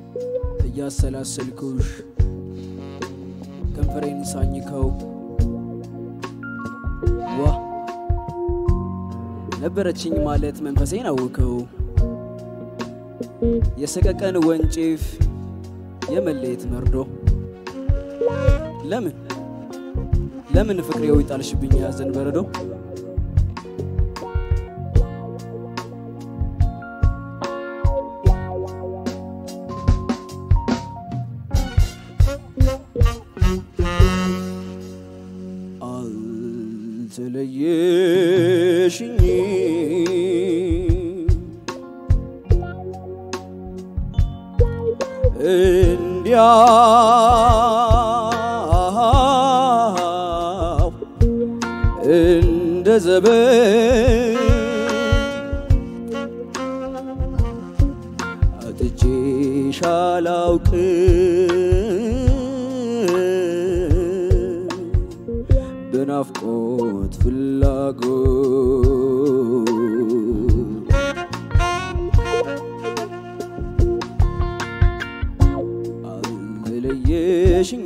እያሰላሰልኩሽ ከንፈሬን ሳኝከው ዋ ነበረችኝ ማለት መንፈሴን አውከው የሰቀቀን ወንጭፍ የመለየት መርዶ ለምን ለምን ፍቅሬው ይጣልሽብኝ ያዘን በረዶ አልተለየሽኝ እንዲያው እንደ ዘበን አጥቼሽ አላውቅም በናፍቆት ፍላጎት አልተለየሽኝ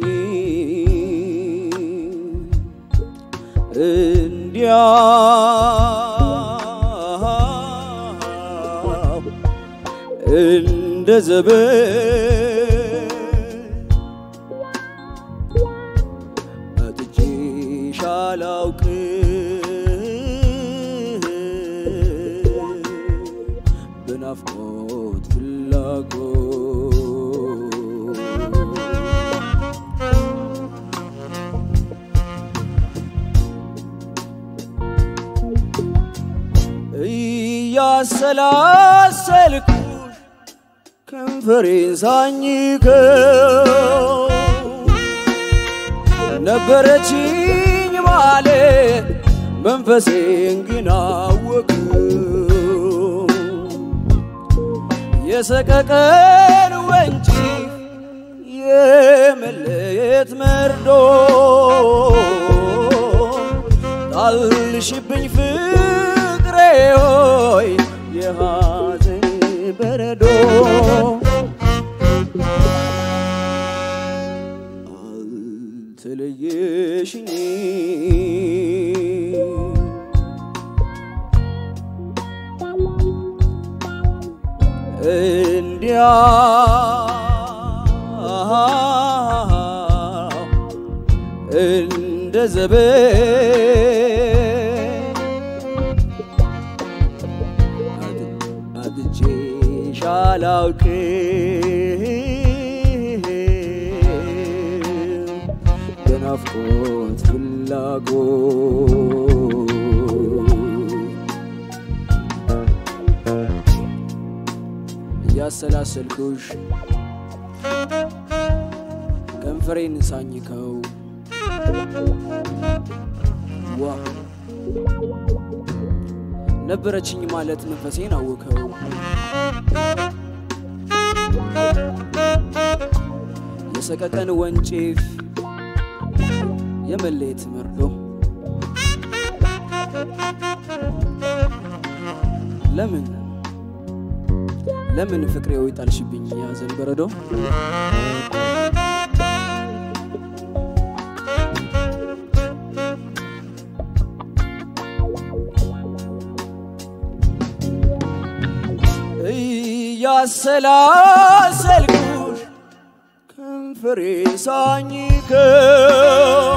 እንዲያው እንደ ዘበን አጥቼሽ አላውቅም በናፍቆት ፍላጎት እያሰላሰልኩሽ ከንፈሬን ሳኝከው ነበረችኝ ማለት መንፈሴን ግን አወቅው የሰቀቀን ወንጪ የመለየት መርዶ ጣልሽብኝ ፍቅሬ ሆይ የሐዘን በረዶ አልተለየሽኝ እንዲያው እንደ ዘበን አጥቼሽ አላውቅም በናፍቆት ፍላጎት እያሰላሰልኩሽ ከንፈሬን ሳኝከው ዋ ነበረችኝ ማለት መንፈሴን አወከው የሰቀቀን ወንጭፍ የመለየት መርዶ ለምን ለምን ፍቅሬው ይጣልሽብኝ ያዘን በረዶ እያሰላሰልኩሽ ከንፈሬ ሳኝከው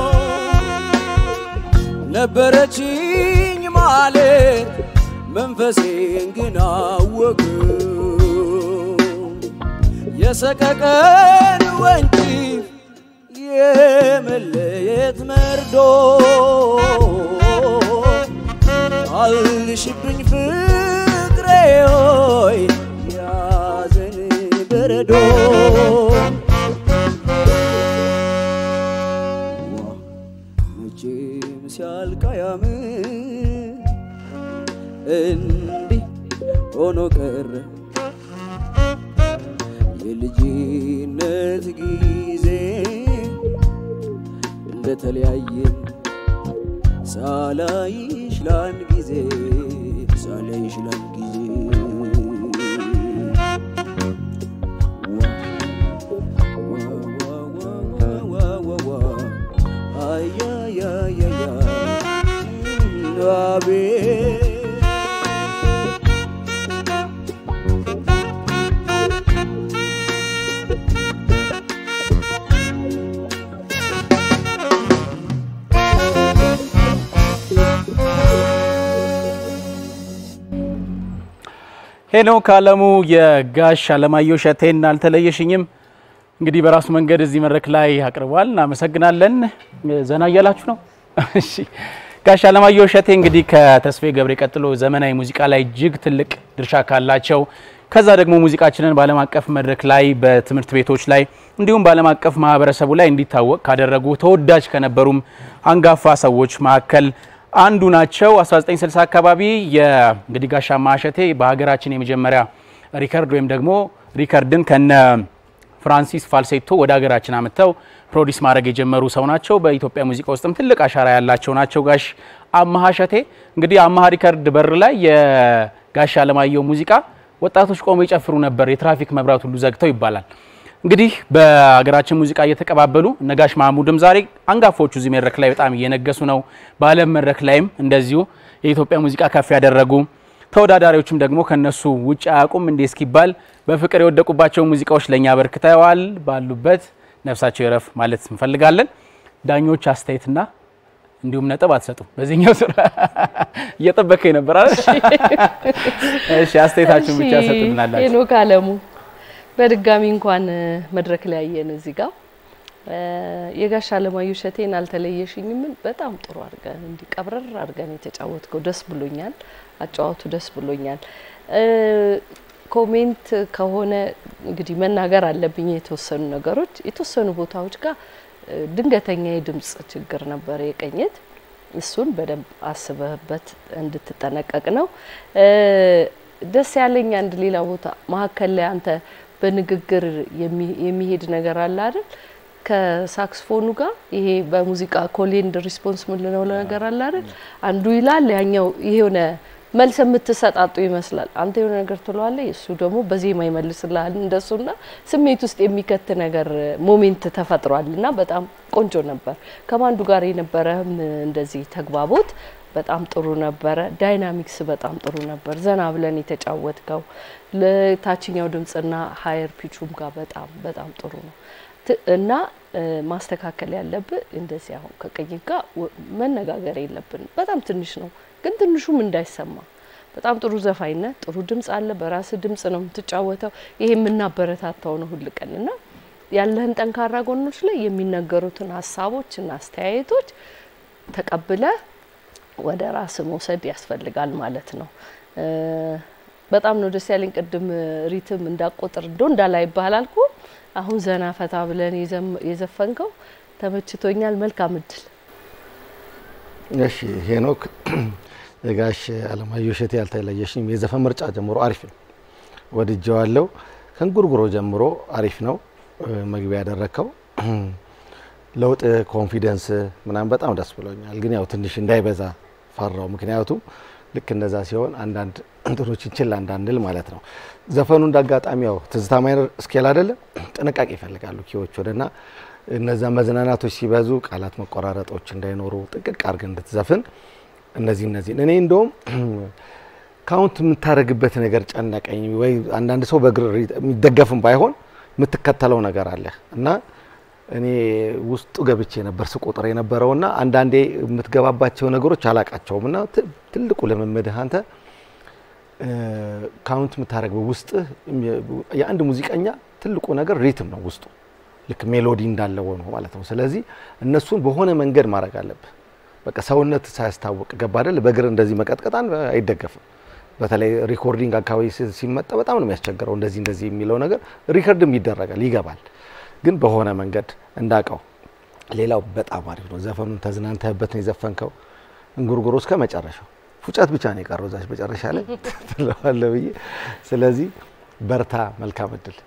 ነበረችኝ ማለት መንፈሴን ግን አወቅው የሰቀቀን ወንጭፍ የመለየት መርዶ አልሽብኝ ፍቅሬ ሆይ ያዘን በረዶ መቼም ሲያልቅ አያምር እንዲህ ሆኖ ቀረ የልጅነት ጊዜ እንደተለያየን ሳላይሽ ላንድ ጊዜ ሳላይሽ ላንድ ጊዜ ዋ ሄኖክ አለሙ የጋሽ አለማየሁ እሸቴን አልተለየሽኝም እንግዲህ በራሱ መንገድ እዚህ መድረክ ላይ አቅርቧል። እናመሰግናለን። ዘና እያላችሁ ነው። እሺ ጋሽ አለማየሁ እሸቴ እንግዲህ ከተስፋዬ ገብሬ ቀጥሎ ዘመናዊ ሙዚቃ ላይ እጅግ ትልቅ ድርሻ ካላቸው ከዛ ደግሞ ሙዚቃችንን በዓለም አቀፍ መድረክ ላይ በትምህርት ቤቶች ላይ እንዲሁም በዓለም አቀፍ ማህበረሰቡ ላይ እንዲታወቅ ካደረጉ ተወዳጅ ከነበሩም አንጋፋ ሰዎች መካከል አንዱ ናቸው። 1960 አካባቢ እንግዲህ ጋሽ አማሃ እሸቴ በሀገራችን የመጀመሪያ ሪከርድ ወይም ደግሞ ሪከርድን ከነ ፍራንሲስ ፋልሴቶ ወደ ሀገራችን አምጥተው ፕሮዲስ ማድረግ የጀመሩ ሰው ናቸው። በኢትዮጵያ ሙዚቃ ውስጥም ትልቅ አሻራ ያላቸው ናቸው ጋሽ አማሃ እሸቴ። እንግዲህ አማሃ ሪከርድ በር ላይ የጋሽ አለማየሁ ሙዚቃ ወጣቶች ቆመው ይጨፍሩ ነበር፣ የትራፊክ መብራት ሁሉ ዘግተው ይባላል። እንግዲህ በሀገራችን ሙዚቃ እየተቀባበሉ ነጋሽ ማሙድም ዛሬ አንጋፎቹ እዚህ መድረክ ላይ በጣም እየነገሱ ነው። በዓለም መድረክ ላይም እንደዚሁ የኢትዮጵያ ሙዚቃ ከፍ ያደረጉ ተወዳዳሪዎችም ደግሞ ከነሱ ውጭ አያውቁም እንዴ እስኪባል በፍቅር የወደቁባቸው ሙዚቃዎች ለእኛ አበርክተዋል። ባሉበት ነፍሳቸው ይረፍ ማለት እንፈልጋለን። ዳኞች አስተያየትና እንዲሁም ነጥብ አትሰጡም። በዚህኛው ስራ እየጠበቀኝ ነበር አይደል? እሺ አስተያየታችሁን ብቻ ሰጡልናላችሁ። ሄኖክ አለሙ በድጋሚ እንኳን መድረክ ላይ ያየን እዚህ ጋር የጋሽ አለማየሁ እሸቴን አልተለየሽኝምን በጣም ጥሩ አድርገን እንዲህ ቀብረር አድርገን የተጫወትከው ደስ ብሎኛል። አጫዋቱ ደስ ብሎኛል። ኮሜንት ከሆነ እንግዲህ መናገር አለብኝ የተወሰኑ ነገሮች የተወሰኑ ቦታዎች ጋር ድንገተኛ የድምጽ ችግር ነበር የቀኘት እሱን በደንብ አስበህበት እንድትጠነቀቅ ነው። ደስ ያለኝ አንድ ሌላ ቦታ መሀከል ላይ አንተ በንግግር የሚሄድ ነገር አለ አይደል? ከሳክስፎኑ ጋር ይሄ በሙዚቃ ኮሌንድ ሪስፖንስ ምንለው ነገር አለ አይደል? አንዱ ይላል ያኛው ይሄ የሆነ መልስ የምትሰጣጡ ይመስላል። አንተ የሆነ ነገር ትለዋለህ፣ እሱ ደግሞ በዜማ ይመልስልሃል። እንደሱና ስሜት ውስጥ የሚከት ነገር ሞሜንት ተፈጥሯል እና በጣም ቆንጆ ነበር። ከማንዱ ጋር የነበረህም እንደዚህ ተግባቦት በጣም ጥሩ ነበረ። ዳይናሚክስ በጣም ጥሩ ነበር። ዘና ብለን የተጫወትከው ለታችኛው ድምጽና ሀየር ፒቹም ጋር በጣም በጣም ጥሩ ነው እና ማስተካከል ያለብህ እንደዚህ አሁን ከቅኝት ጋር መነጋገር የለብንም። በጣም ትንሽ ነው ግን ትንሹም እንዳይሰማ በጣም ጥሩ ዘፋኝነት፣ ጥሩ ድምጽ አለ። በራስ ድምጽ ነው የምትጫወተው። ይሄ የምናበረታታው ነው ሁል ቀን እና ያለህን ጠንካራ ጎኖች ላይ የሚነገሩትን ሀሳቦች እና አስተያየቶች ተቀብለ ወደ ራስ መውሰድ ያስፈልጋል ማለት ነው። በጣም ነው ደስ ያለኝ። ቅድም ሪትም እንዳቆጥር እንዶ እንዳላይ ይባላል አልኩ። አሁን ዘና ፈታ ብለን የዘፈንከው ተመችቶኛል። መልካም እድል። እሺ ሄኖክ የጋሽ አለማየሁ እሸቴ ያልተለየሽኝም የዘፈን ምርጫ ጀምሮ አሪፍ ነው፣ ወድጀዋለሁ። ከእንጉርጉሮ ጀምሮ አሪፍ ነው። መግቢያ ያደረግከው ለውጥ ኮንፊደንስ ምናምን በጣም ደስ ብሎኛል። ግን ያው ትንሽ እንዳይበዛ ፈራው። ምክንያቱም ልክ እንደዛ ሲሆን አንዳንድ እንትኖችን ችላ እንዳንል ማለት ነው። ዘፈኑ እንዳጋጣሚ ያው ትዝታ ማይነር ስኬል አይደለም፣ ጥንቃቄ ይፈልጋሉ ኪዎች ወደና እነዛ መዝናናቶች ሲበዙ ቃላት መቆራረጦች እንዳይኖሩ ጥንቅቅ አድርገን እንድትዘፍን እነዚህ እነዚህን እኔ እንደውም ካውንት የምታደርግበት ነገር ጨነቀኝ። ወይ አንዳንድ ሰው በእግር የሚደገፍም ባይሆን የምትከተለው ነገር አለ እና እኔ ውስጡ ገብቼ ነበር ስቆጥር የነበረውና አንዳንዴ የምትገባባቸው ነገሮች አላቃቸውም እና ትልቁ ልምምድህ አንተ ካውንት የምታደርገው ውስጥ የአንድ ሙዚቀኛ ትልቁ ነገር ሪትም ነው ውስጡ ልክ ሜሎዲ እንዳለው ነው ማለት ነው። ስለዚህ እነሱን በሆነ መንገድ ማድረግ አለብህ። በቃ ሰውነት ሳያስታውቅ ገባ አይደል? በእግር እንደዚህ መቀጥቀጣን አይደገፍም። በተለይ ሪኮርዲንግ አካባቢ ሲመጣ በጣም ነው የሚያስቸግረው። እንደዚህ እንደዚህ የሚለው ነገር ሪከርድም ይደረጋል ይገባል፣ ግን በሆነ መንገድ እንዳቀው። ሌላው በጣም አሪፍ ነው። ዘፈኑን ተዝናንተህበት ነው የዘፈንከው። እንጉርጉሮ እስከ መጨረሻው ፉጨት ብቻ ነው የቀረው እዛች መጨረሻ ላይ ትለዋለህ ብዬ። ስለዚህ በርታ፣ መልካም እድል።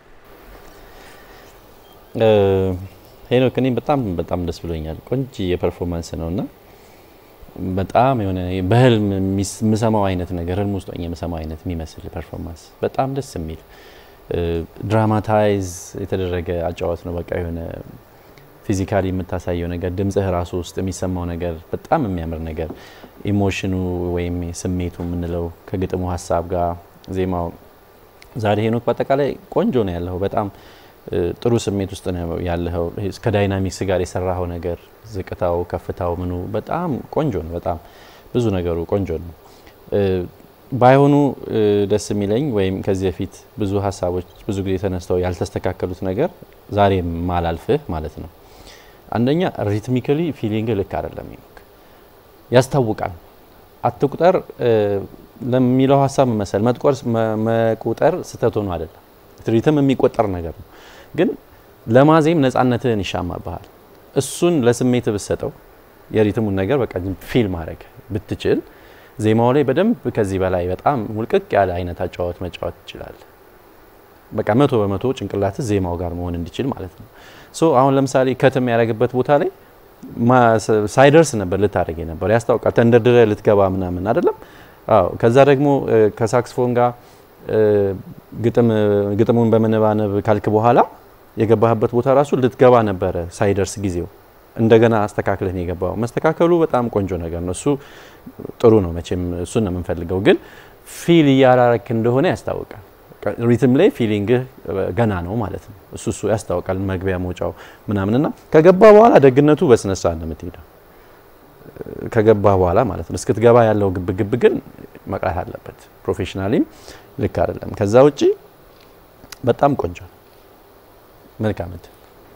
ሄኖክ እኔ በጣም በጣም ደስ ብሎኛል። ቆንጆ የፐርፎርማንስ ነው እና በጣም የሆነ በህልም የምሰማው አይነት ነገር ህልም ውስጥ ሆኜ የምሰማው አይነት የሚመስል ፐርፎርማንስ በጣም ደስ የሚል ድራማታይዝ የተደረገ አጫዋት ነው። በቃ የሆነ ፊዚካሊ የምታሳየው ነገር ድምጽህ ራሱ ውስጥ የሚሰማው ነገር በጣም የሚያምር ነገር ኢሞሽኑ ወይም ስሜቱ የምንለው ከግጥሙ ሀሳብ ጋር ዜማው ዛሬ ሄኖክ በአጠቃላይ ቆንጆ ነው ያለው በጣም ጥሩ ስሜት ውስጥ ነው ያለኸው። ከዳይናሚክስ ጋር የሰራኸው ነገር ዝቅታው፣ ከፍታው፣ ምኑ በጣም ቆንጆ ነው። በጣም ብዙ ነገሩ ቆንጆ ነው። ባይሆኑ እ፣ ደስ የሚለኝ ወይም ከዚህ በፊት ብዙ ሀሳቦች ብዙ ጊዜ ተነስተው ያልተስተካከሉት ነገር ዛሬ ማላልፍህ ማለት ነው። አንደኛ ሪትሚካሊ ፊሊንግ ልክ አይደለም ሄኖክ፣ ያስታውቃል። አትቁጠር እ፣ ለሚለው ሀሳብ መሰል መጥቆር መ- መቁጠር ስህተት ሆኖ አይደለም። ሪትም የሚቆጠር ነገር ነው፣ ግን ለማዜም ነጻነትህን ይሻማብሃል። እሱን ለስሜት ብትሰጠው የሪትሙን ነገር በቃ ፊል ማድረግ ብትችል ዜማው ላይ በደንብ ከዚህ በላይ በጣም ሙልቅቅ ያለ አይነት አጫዋት መጫወት ይችላል። በቃ መቶ በመቶ ጭንቅላት ዜማው ጋር መሆን እንዲችል ማለት ነው። ሶ አሁን ለምሳሌ ከትም ያደረግበት ቦታ ላይ ማ- ስ- ሳይደርስ ነበር ልታደርግ ነበር ያስታውቃል። ተንደርድረ ልትገባ ምናምን አይደለም። አዎ ከዛ ደግሞ እ፣ ከሳክስፎን ጋር እ፣ ግጥም ግጥሙን በመነባነብ ካልክ በኋላ የገባህበት ቦታ ራሱ ልትገባ ነበረ ሳይደርስ ጊዜው እንደገና አስተካክለህ ነው የገባው። መስተካከሉ በጣም ቆንጆ ነገር ነው። እሱ ጥሩ ነው። መቼም እሱን ነው የምንፈልገው። ግን ፊል እያራረክ እንደሆነ ያስታውቃል። ሪትም ላይ ፊሊንግህ ገና ነው ማለት ነው። እሱ እሱ ያስታውቃል። መግቢያ መውጫው ምናምንና ከገባ በኋላ ደግነቱ በስነሳ ነው የምትሄደው። ከገባ በኋላ ማለት ነው። እስክትገባ ያለው ግብ ግብ ግን መቅረት አለበት። ፕሮፌሽናሊም ልክ አይደለም። ከዛ ውጪ በጣም ቆንጆ ነው። መልካም እድል።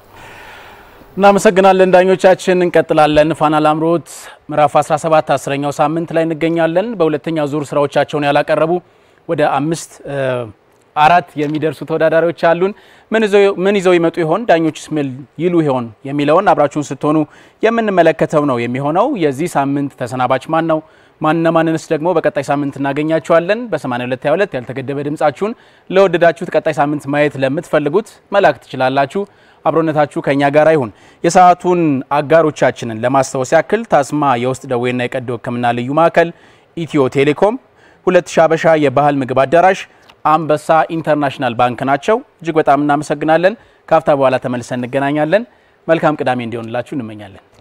እናመሰግናለን ዳኞቻችን። እንቀጥላለን። ፋና ላምሮት ምዕራፍ 17 አስረኛው ሳምንት ላይ እንገኛለን። በሁለተኛ ዙር ስራዎቻቸውን ያላቀረቡ ወደ አምስት እ፣ አራት የሚደርሱ ተወዳዳሪዎች አሉን። ምን ይዘው- ምን ይዘው ይመጡ ይሆን? ዳኞችስ ምን ይሉ ይሆን የሚለውን አብራችሁን ስትሆኑ የምንመለከተው ነው የሚሆነው። የዚህ ሳምንት ተሰናባች ማን ነው? ማንነማንንስ ደግሞ በቀጣይ ሳምንት እናገኛቸዋለን። በ8222 ያልተገደበ ድምጻችሁን ለወደዳችሁት ቀጣይ ሳምንት ማየት ለምትፈልጉት መላክ ትችላላችሁ። አብሮነታችሁ ከኛ ጋር ይሁን። የሰዓቱን አጋሮቻችንን ለማስታወስ ያክል ታስማ የውስጥ ደዌና የቀዶ ሕክምና ልዩ ማዕከል፣ ኢትዮ ቴሌኮም፣ ሁለት ሺህ አበሻ የባህል ምግብ አዳራሽ፣ አንበሳ ኢንተርናሽናል ባንክ ናቸው። እጅግ በጣም እናመሰግናለን። ካፍታ በኋላ ተመልሰን እንገናኛለን። መልካም ቅዳሜ እንዲሆንላችሁ እንመኛለን።